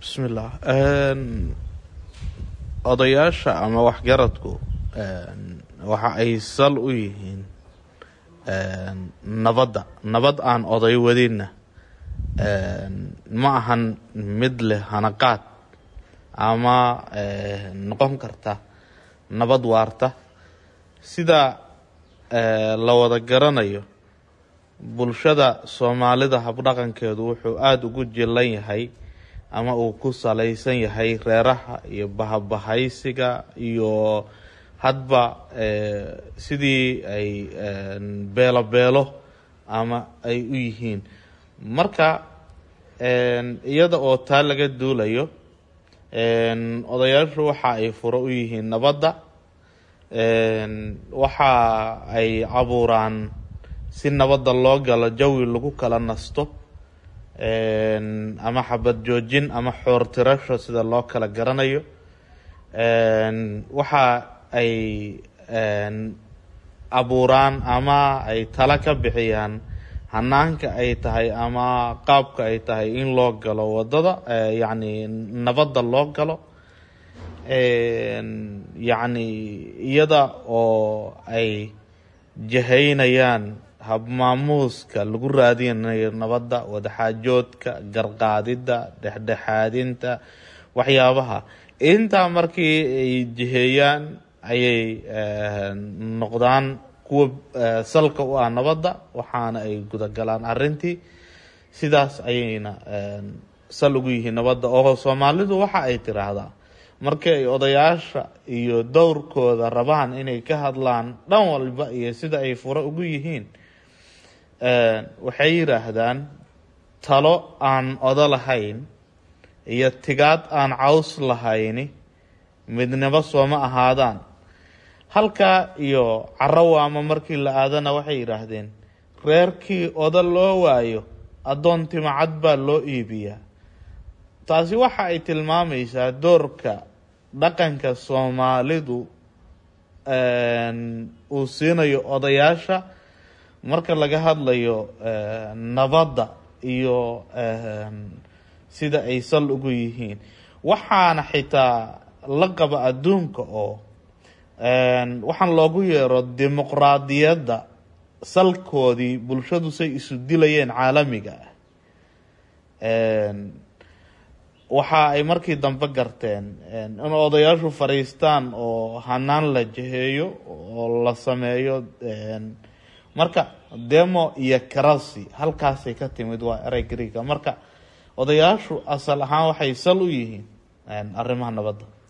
bismillah odayaasha ama waxgaradku waxa ay sal u yihiin nabadda nabad aan oday wadinna ma ahan mid leh hanaqaad ama noqon karta nabad waarta sida la wada garanayo bulshada soomaalida habdhaqankeedu wuxuu aada ugu jilan yahay ama uu ku salaysan yahay reeraha iyo bahabahaysiga iyo hadba sidii ay beelo beelo ama ay u yihiin marka iyada oo taa laga duulayo odayaashu waxa ay furo u yihiin nabadda waxa ay abuuraan si nabadda loo galo jawi lagu kala nasto ama xabad joojin ama xoor tirasho sida loo kala garanayo waxa ay abuuraan ama ay tala ka bixiyaan hanaanka ay tahay ama qaabka ay tahay in loo galo wadada yacni nabadda loo galo yacni iyada oo ay jahaynayaan habmaamuuska lagu raadinayo nabadda wadaxaajoodka garqaadidda dhexdhexaadinta waxyaabaha intaa markii ay jiheeyaan ayay noqdaan kuwa salka u ah nabadda waxaana ay gudagalaan arrintii sidaas ayayna sal ugu yihiin nabadda oo soomaalidu waxa ay tiraahdaa markii ay odayaasha iyo dowrkooda rabaan inay ka hadlaan dhan walba iyo sida ay furo ugu yihiin waxay yidhaahdaan talo aan odo lahayn iyo tigaad aan caws lahayni midnimo sooma ahaadaan halkaa iyo carawaama markii la aadana waxay yidhaahdeen reerkii odo loo waayo addoon timacad baa loo iibiyaa taasi waxa ay tilmaamaysaa doorka dhaqanka soomaalidu uu siinayo odayaasha marka laga hadlayo nabadda iyo sida ay sal ugu yihiin waxaana xitaa la qaba adduunka oo waxaan loogu yeero dimuqraadiyadda salkoodii bulshadu say isu dilayeen caalamiga ah waxa ay markii dambe garteen in odayaashu fadhiistaan oo hanaan la jaheeyo oo la sameeyo marka demo iyo karasi halkaasay ka timid waa erey greega marka odayaashu asal ahaan waxay sal u yihiin arrimaha nabadda